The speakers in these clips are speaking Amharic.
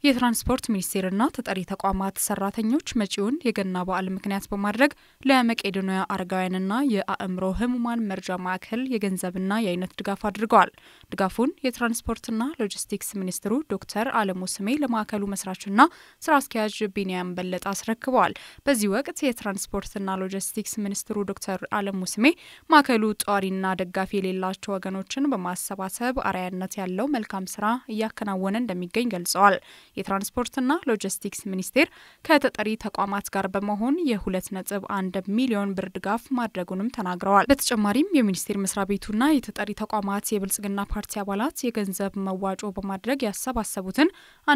የትራንስፖርት ሚኒስቴርና ተጠሪ ተቋማት ሰራተኞች መጪውን የገና በዓል ምክንያት በማድረግ ለመቄዶንያ አረጋውያንና የአእምሮ ህሙማን መርጃ ማዕከል የገንዘብና የአይነት ድጋፍ አድርገዋል። ድጋፉን የትራንስፖርትና ሎጂስቲክስ ሚኒስትሩ ዶክተር አለሙ ስሜ ለማዕከሉ መስራችና ስራ አስኪያጅ ቢንያም በለጠ አስረክበዋል። በዚህ ወቅት የትራንስፖርትና ሎጂስቲክስ ሚኒስትሩ ዶክተር አለሙ ስሜ ማዕከሉ ጧሪና ደጋፊ የሌላቸው ወገኖችን በማሰባሰብ አርአያነት ያለው መልካም ስራ እያከናወነ እንደሚገኝ ገልጸዋል። የትራንስፖርትና ሎጂስቲክስ ሚኒስቴር ከተጠሪ ተቋማት ጋር በመሆን የሁለት ነጥብ አንድ ሚሊዮን ብር ድጋፍ ማድረጉንም ተናግረዋል። በተጨማሪም የሚኒስቴር መስሪያ ቤቱና የተጠሪ ተቋማት የብልጽግና ፓርቲ አባላት የገንዘብ መዋጮ በማድረግ ያሰባሰቡትን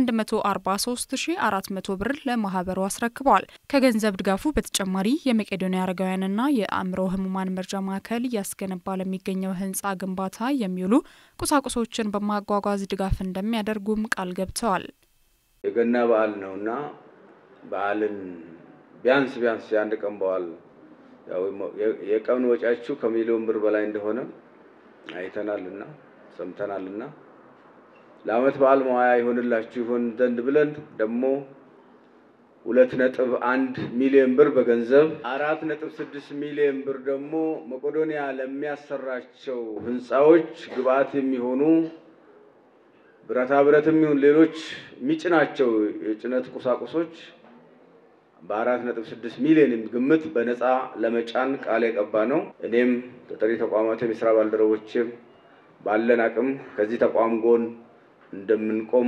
143400 ብር ለማህበሩ አስረክበዋል። ከገንዘብ ድጋፉ በተጨማሪ የመቄዶንያ አረጋውያንና የአእምሮ ህሙማን መርጃ ማዕከል እያስገነባ ለሚገኘው ህንፃ ግንባታ የሚውሉ ቁሳቁሶችን በማጓጓዝ ድጋፍ እንደሚያደርጉም ቃል ገብተዋል። የገና በዓል ነውና በዓልን ቢያንስ ቢያንስ የአንድ ቀን በዓል የቀን ወጪያችሁ ከሚሊዮን ብር በላይ እንደሆነ አይተናልና ሰምተናልና ለዓመት በዓል መዋያ ይሆንላችሁ ይሆን ዘንድ ብለን ደግሞ ሁለት ነጥብ አንድ ሚሊዮን ብር በገንዘብ አራት ነጥብ ስድስት ሚሊዮን ብር ደግሞ መቄዶንያ ለሚያሰራቸው ህንፃዎች ግብአት የሚሆኑ ብረታ ብረትም ይሁን ሌሎች የሚጭናቸው የጭነት ቁሳቁሶች በአራት ነጥብ ስድስት ሚሊዮን ግምት በነፃ ለመጫን ቃል የቀባ ነው። እኔም ተጠሪ ተቋማትም የስራ ባልደረቦችም ባለን አቅም ከዚህ ተቋም ጎን እንደምንቆም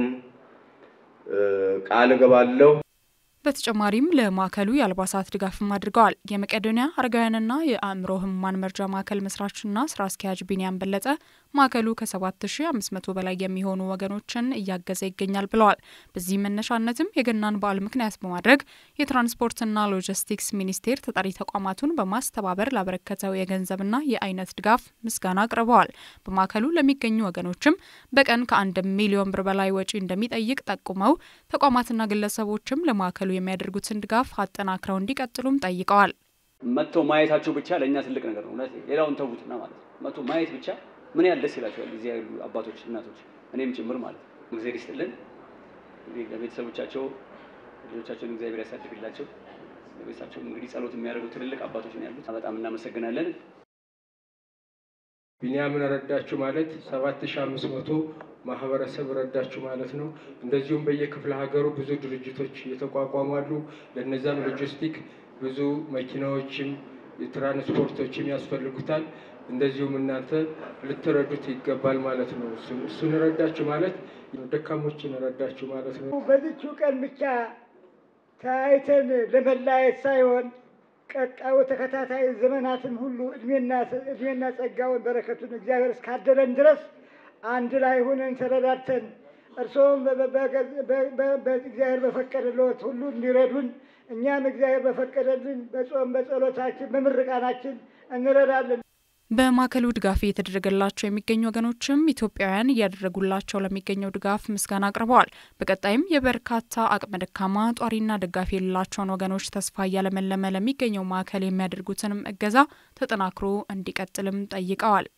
ቃል እገባለሁ። በተጨማሪም ለማዕከሉ የአልባሳት ድጋፍም አድርገዋል። የመቄዶንያ አረጋውያንና የአእምሮ ህሙማን መርጃ ማዕከል መስራችና ስራ አስኪያጅ ቢንያም በለጠ ማዕከሉ ከ7500 በላይ የሚሆኑ ወገኖችን እያገዘ ይገኛል ብለዋል። በዚህ መነሻነትም የገናን በዓል ምክንያት በማድረግ የትራንስፖርትና ሎጂስቲክስ ሚኒስቴር ተጠሪ ተቋማቱን በማስተባበር ላበረከተው የገንዘብና የአይነት ድጋፍ ምስጋና አቅርበዋል። በማዕከሉ ለሚገኙ ወገኖችም በቀን ከአንድ ሚሊዮን ብር በላይ ወጪ እንደሚጠይቅ ጠቁመው ተቋማትና ግለሰቦችም ለማዕከሉ የሚያደርጉትን ድጋፍ አጠናክረው እንዲቀጥሉም ጠይቀዋል። መጥተው ማየታቸው ብቻ ለእኛ ትልቅ ነገር ነው። እውነት ሌላውን ተዉትና ማለት ነው። መጥቶ ማየት ብቻ ምን ያህል ደስ ይላቸዋል እዚህ ያሉ አባቶች፣ እናቶች እኔም ጭምር ማለት ነው። እግዚአብሔር ይስጥልን። እንግዲህ ለቤተሰቦቻቸው ልጆቻቸውን እግዚአብሔር ያሳድግላቸው። ለቤተሰባቸው እንግዲህ ጸሎት የሚያደርጉ ትልልቅ አባቶች ነው ያሉት። በጣም እናመሰግናለን። ቢንያምን ረዳችሁ ማለት ሰባት ሺ አምስት መቶ ማህበረሰብ ረዳችሁ ማለት ነው። እንደዚሁም በየክፍለ ሀገሩ ብዙ ድርጅቶች እየተቋቋሙ አሉ። ለነዛም ሎጂስቲክ ብዙ መኪናዎችም የትራንስፖርቶችም ያስፈልጉታል። እንደዚሁም እናንተ ልትረዱት ይገባል ማለት ነው። እሱን ረዳችሁ ማለት ደካሞችን ረዳችሁ ማለት ነው። በዚችው ቀን ብቻ ተያይተን ለመለያየት ሳይሆን ቀጣዩ ተከታታይ ዘመናትን ሁሉ እድሜና ጸጋውን በረከቱን እግዚአብሔር እስካደለን ድረስ አንድ ላይ ሆነን ተረዳድተን እርስዎም እግዚአብሔር በፈቀደለት ሁሉ እንዲረዱን እኛም እግዚአብሔር በፈቀደልን በጾም በጸሎታችን በምርቃናችን እንረዳለን። በማዕከሉ ድጋፍ እየተደረገላቸው የሚገኙ ወገኖችም ኢትዮጵያውያን እያደረጉላቸው ለሚገኘው ድጋፍ ምስጋና አቅርበዋል። በቀጣይም የበርካታ አቅመ ደካማ ጧሪና ደጋፊ የሌላቸውን ወገኖች ተስፋ እያለመለመ ለሚገኘው ማዕከል የሚያደርጉትንም እገዛ ተጠናክሮ እንዲቀጥልም ጠይቀዋል።